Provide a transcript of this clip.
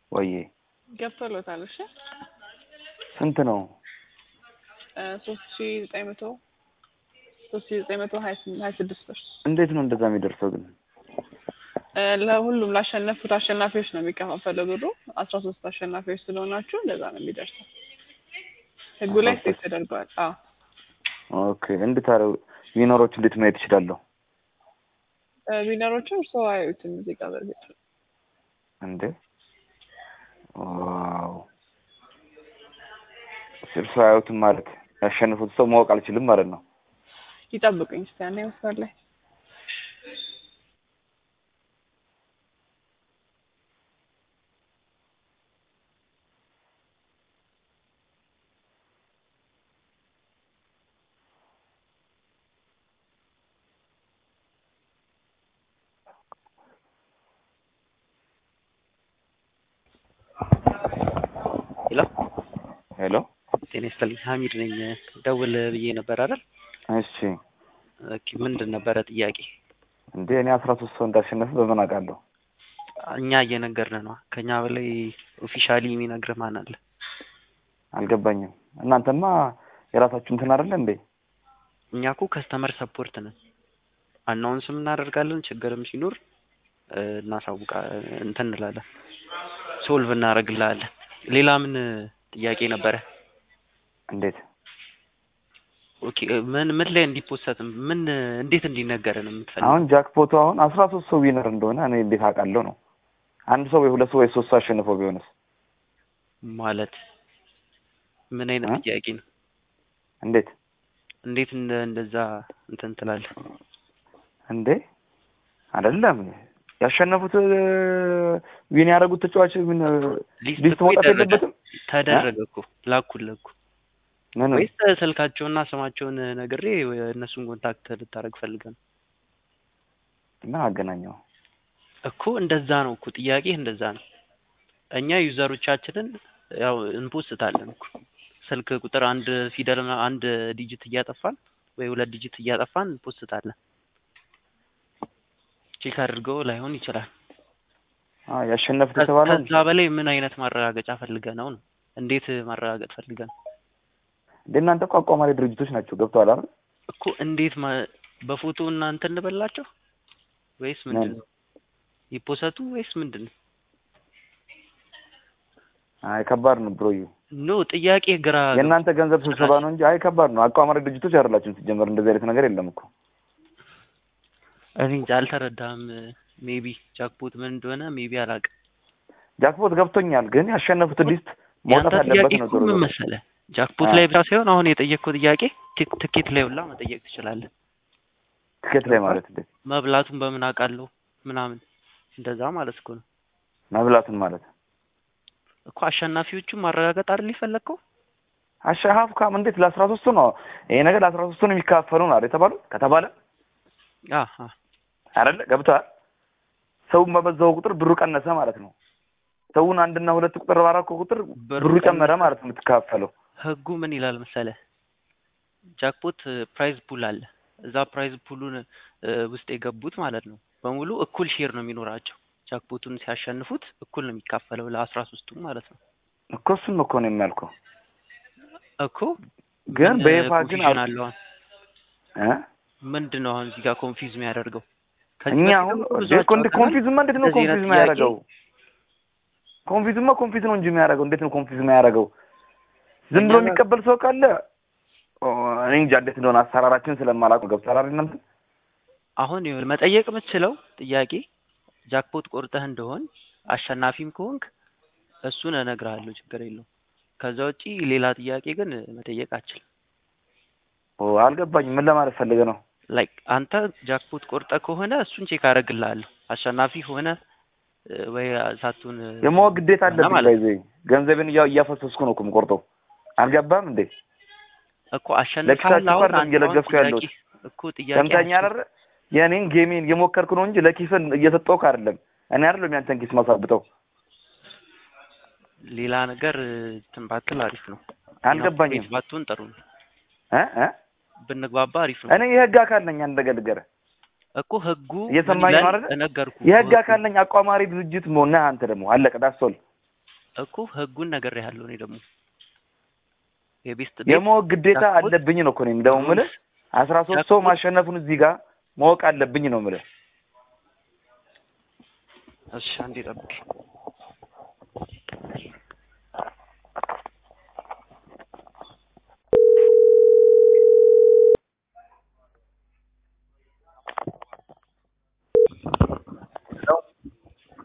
ወዬ ገብቶሎታል። እሺ ስንት ነው? ሶስት ሺ ዘጠኝ መቶ ሶስት ሺ ዘጠኝ መቶ ሀያ ስምንት ሀያ ስድስት ብር እንዴት ነው እንደዛ የሚደርሰው ግን? እ ለሁሉም ላሸነፉት አሸናፊዎች ነው የሚከፋፈለው ብሩ። አስራ ሶስት አሸናፊዎች ስለሆናችሁ እንደዛ ነው የሚደርሰው። ህጉ ላይ አስራ ሴት ሶስት ተደርገዋል። አዎ ኦኬ እንዴት አረ ዊነሮች እንዴት ማየት እችላለሁ? እ ዊነሮቹን እርስዎ አያዩትም እዚህ ጋር በእርግጥ እንዴ ዋው እርሱ አያዩትም ማለት ያሸንፉት ሰው ማወቅ አልችልም ማለት ነው። ይጠብቁኝ እስኪ ያኔ መስመር ላይ ሄሎ ሄሎ ጤና ይስጥልኝ ሀሚድ ነኝ ደውል ብዬ ነበር አይደል እሺ ኦኬ ምንድን ነበረ ጥያቄ እንዴ እኔ አስራ ሶስት ሰው እንዳሸነፈ በምን አውቃለሁ? እኛ እየነገርን ነው ከኛ በላይ ኦፊሻሊ የሚነግርህ ማን አለ አልገባኝም። እናንተማ የራሳችሁ እንትን አይደለ እንዴ? እኛ እኮ ከስተመር ሰፖርት ነን አናውንስም እናደርጋለን ችግርም ሲኖር እ እናሳውቃ እንትን እንላለን ሶልቭ እናደርግልሃለን ሌላ ምን ጥያቄ ነበረ እንዴት ኦኬ ምን ምን ላይ እንዲፖሰት ምን እንዴት እንዲነገረን የምትፈልገው አሁን ጃክፖቱ አሁን አስራ ሶስት ሰው ዊነር እንደሆነ እኔ እንዴት አውቃለሁ ነው? አንድ ሰው ወይ ሁለት ሰው ወይ ሶስት ሰው አሸንፎ ቢሆንስ? ማለት ምን አይነት እ? ጥያቄ ነው እንዴት እንዴት እንደ እንደዛ እንትን ትላለህ እንዴ አይደለም ያሸነፉት ዊን ያደረጉት ተጫዋች ምን ሊስት ሊስት እኮ መውጣት ይደረጋል። የለበትም? ተደረገ እኮ ላኩልህ እኮ ምን ወይስ ስልካቸውና ስማቸውን ነግሬ እነሱን ኮንታክት ልታደርግ ፈልገህ ነው እና አገናኘው እኮ እንደዛ ነው እኮ ጥያቄ እንደዛ ነው እኛ ዩዘሮቻችንን ያው እንፖስታለን እኮ ስልክ ቁጥር አንድ ፊደል ምና- አንድ ዲጂት እያጠፋን ወይ ሁለት ዲጂት እያጠፋን እንፖስታለን ቼክ አድርገው ላይሆን ይችላል አ ያሸነፉት ከ- የተባለው ከዛ በላይ ምን አይነት ማረጋገጫ ፈልገህ ነው ነው እንዴት ማረጋገጥ ፈልገህ ነው እንደ እናንተ እኮ አቋማሪ ድርጅቶች ናቸው ገብተዋል አይደል? እኮ እንዴት ማ- በፎቶ እና እንትን እንበላቸው ወይስ ምንድን ነው ይፖሰቱ ወይስ ምንድን ነው አይ ከባድ ነው ብሮዬ። ኖ ጥያቄ ግራ የእናንተ ገንዘብ ስብሰባ ነው እንጂ አይ ከባድ ነው። አቋማሪ ድርጅቶች አይደላችሁም ሲጀመር። እንደዚህ አይነት ነገር የለም እኮ እኔ እንጃ አልተረዳህም ሜቢ ጃክፖት ምን እንደሆነ ሜቢ አላውቅም ጃክፖት ገብቶኛል፣ ግን ያሸነፉት ሊስት ያንተ መውጣት ጥያቄ አለበት ነው እኮ ዞሮ ምን ዞሮ። መሰለህ ጃክፖት አ። ላይ ብቻ ሳይሆን አሁን የጠየቅከው ጥያቄ ቲክ- ትኬት ላይ ሁላ መጠየቅ ትችላለህ ትኬት ላይ ማለት እንዴት መብላቱን በምን አውቃለሁ ምናምን እንደዛ ማለት እኮ ነው መብላቱን ማለት እኮ አሸናፊዎቹን ማረጋገጥ አይደል የፈለግከው አሸሀፍ ካም እንዴት ለአስራ ሶስቱ ነው ይሄ ነገር ለአስራ ሶስቱ ነው የሚካፈሉ ነው አይደል የተባሉ ከተባለ አ አ አይደለ ገብተዋል። ሰውን በበዛው ቁጥር ብሩ ቀነሰ ማለት ነው። ሰውን አንድና ሁለት ቁጥር ባራኮ ቁጥር ብሩ ብሩ ጨመረ ቀነሰ። ማለት ነው የምትካፈለው። ህጉ ምን ይላል መሰለህ ጃክፖት ፕራይዝ ፑል አለ እዛ ፕራይዝ ፑሉን እ፣ ውስጥ የገቡት ማለት ነው በሙሉ እኩል ሼር ነው የሚኖራቸው ጃክፖቱን ሲያሸንፉት እኩል ነው የሚካፈለው ለአስራ ሶስቱም ማለት ነው እኮ እሱን እኮ ነው የሚያልከው። እኮ ግን ምን በይፋ ግን ኮንፊውዥን አል- አለው አሁን እ? ምንድን ነው አሁን እዚህ ጋር ኮንፊውዝ የሚያደርገው ከዚህ እኛ በፊት አሁን እኮ ብዙ እንዴ ኮንድ አጫውተናል። ኮንፊዝማ እንዴት ነው እንደዚህ አይነት ኮንፊዝ ጥያቄ የሚያደርገው? ኮንፊዝማ ኮንፊዝ ነው እንጂ የሚያደርገው እንዴት ነው ኮንፊዝ የሚያደርገው? ዝም ብሎ እኛ ጋር- የሚቀበል ሰው ካለ ኦ፣ እኔ እንጃ እንዴት እንደሆነ አሰራራችን ስለማላውቅ ነው። ገብቶሃል አይደል እናንተ? አሁን ይኸውልህ መጠየቅ የምትችለው ጥያቄ ጃክፖት ቆርጠህ እንደሆን አሸናፊም ከሆንክ እሱን እነግርሃለሁ ችግር የለውም ከዛ ውጪ ሌላ ጥያቄ ግን መጠየቅ አችልም ኦ አልገባኝም። ምን ለማለት ፈልገህ ነው? ላይክ አንተ ጃክፖት ቆርጠ ከሆነ እሱን ቼክ አደርግልሃለሁ አሸናፊ ሆነ እ፣ ወይ ሳቱን የማወቅ ግዴታ አለብኝ። ማለት ባይዘ ገንዘብን እያ- እያፈሰስኩ ነው እኮ የምቆርጠው። አልገባም እንዴ? እኮ አሸንፋል ለኪሳችሁ አሁን አይደለም አንተ እየለገስኩ አሁን ያለሁት። ጥያቄ እኮ ጥያቄ ሰምተኸኛል አይደል? የእኔን ጌሜን እየሞከርኩ ነው እንጂ ለኪስን እየሰጠሁህ አይደለም። እኔ አይደለም ያንተን ኪስ ማሳብጠው። ሌላ ነገር እንትን ባትል አሪፍ ነው አልገባኝም ኢኖፕሬት ባትሆን ጥሩ ነው እ እ ብንግባባ አሪፍ ነው እኔ የህግ አካል ነኝ። አንድ ነገር ልንገርህ፣ እኮ ህጉ ምን እየሰማኝ ነው ይላል አይደል? እነገርኩህ የህግ እኮ አካል ነኝ። አቋማሪ ድርጅት ነህ አንተ ደግሞ አለቀ። ዳሶል እኮ ህጉን ነገር ያለው እኔ ደግሞ የቤስት የማወቅ ግዴታ ጃክፖት አለብኝ ነው እኮ እኔም ደግሞ የምልህ አስራ ሶስት ሰው ጃክፖት ማሸነፉን እዚህ ጋር ማወቅ አለብኝ ነው የምልህ። እሺ አንዴ ጠብቅ